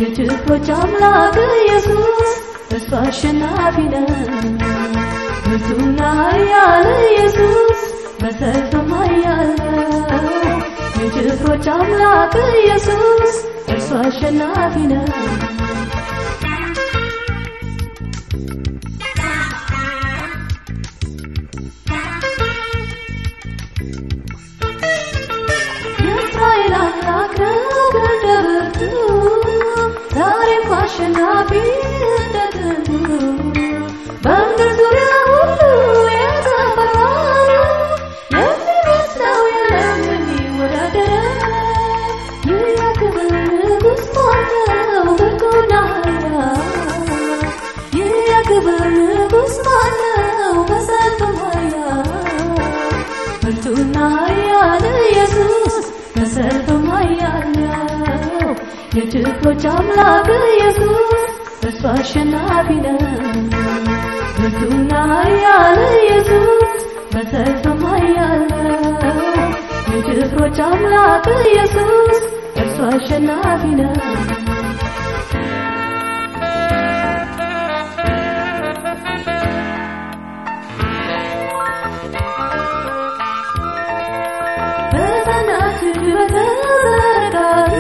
የጭፍሮች አምላክ ኢየሱስ እርሱ አሸናፊ ነው። ብርቱና ኃያል ኢየሱስ በሰልፍም ኃያል ነው። የጭፍሮች አምላክ ኢየሱስ እርሱ አሸናፊ ነው። የእስራኤል አምላክ ነው እንደ ብርቱ ዛሬም አሸናፊ እንደ ጥንቱ በምድር ዙሪያ ሁሉ የተፈራ ነው። የሚመስለው የለም የሚወዳደረው ይህ የክብር ንጉሥ ማነው ብርቱና ኃያል ይህ የክብር ንጉሥ ማነው በሰልፍም ኃያል ብርቱና ኃያል ኢየሱስ በሰልፍም ኃያል ነው። የጭፍሮች አምላክ ኢየሱስ እርሱ አሸናፊ ነው። ብርቱና ኃያል ኢየሱስ በሰልፍም ኃያል ነው። የጭፍሮች አምላክ ኢየሱስ እርሱ አሸናፊ ነው። በጠላት እጅ በተዘረጋት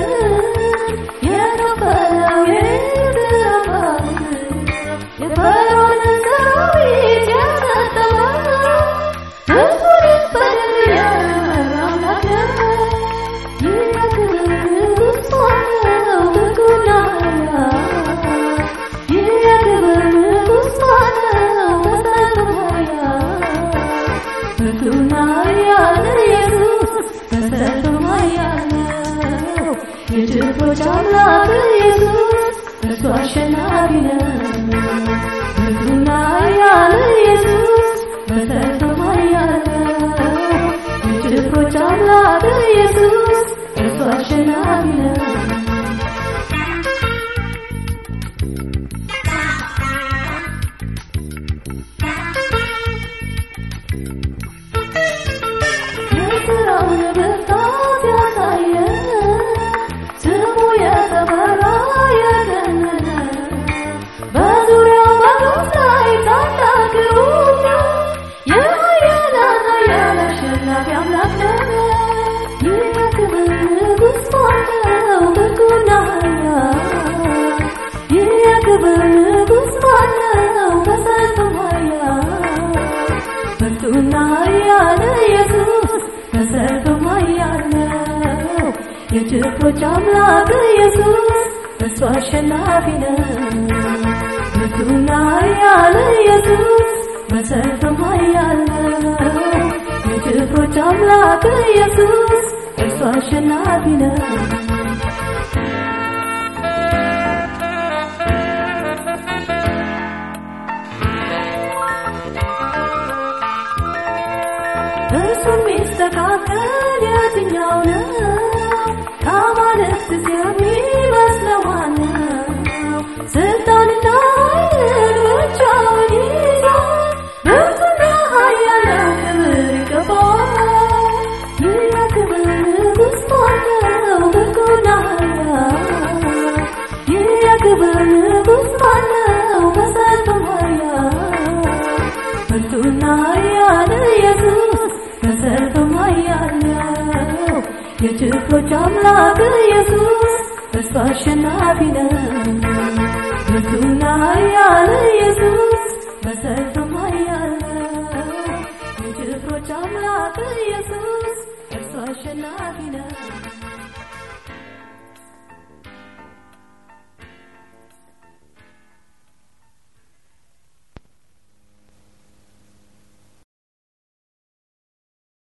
የከፈለው የምድር አባት የፈርዖንን ሰራዊት ያሰጠመው ሕዝቡን በድል የመራ አምላክ ነው። ይህ የክብር ንጉሥ ማነው ብርቱና ኃያል ይህ የክብር ንጉሥ ማነው በሰልፍም ኃያል ብርቱና ኃያል ኢየሱስ በሰልፍም ኃያል ነው። የጭፍሮች አምላክ ኢየሱስ እርሱ አሸናፊ ነው። ብርቱና ኃያል ኢየሱስ በሰልፍም ኃያል ነው። የጭፍሮች አምላክ ኢየሱስ እርሱ አሸናፊ ነው። የሥራውን ብርታት ያሳየ ስሙ የተፈራ የገነነ በዙሪያው በግብ ላይ ታላቅ ግሩም ነው። የኃያላን ኃያል አሸናፊ አምላክ ነው። ይህ የክብር ንጉሥ ማነው ብርቱና ኃያል ይህ የክብር ንጉሥ ማነው በሰልፍም ኃያል ብርቱና ኃያል ኢየሱስ በሰልፍም ኃያል ነው። የጭፍሮች አምላክ ኢየሱስ እርሱ አሸናፊ ነው። ብርቱና ኃያል ኢየሱስ በሰልፍም ኃያል ነው። የጭፍሮች አምላክ ኢየሱስ እርሱ አሸናፊ ነው። እርሱ የሚስተካከል የትኛው ነው? ከአማልክት የሚመስለው ማነው? ስልጣንና ኃይልን ብቻውን ይዟል። ብርቱና ኃያል ነው፣ ክብር ይገባዋል። ይህ የክብር ንጉሥ ማነው? ብርቱና ኃያል ይህ የክብር ንጉሥ ማነው? በሰልፍም ኃያል ብርቱና ኃያል ኢየሱስ በሰልፍም ኃያል ነው። የጭፍሮች አምላክ ኢየሱስ እርሱ አሸናፊ ነው። ብርቱና ኃያል ኢየሱስ በሰልፍም ኃያል ነው። የጭፍሮች አምላክ ኢየሱስ እርሱ አሸናፊ ነው።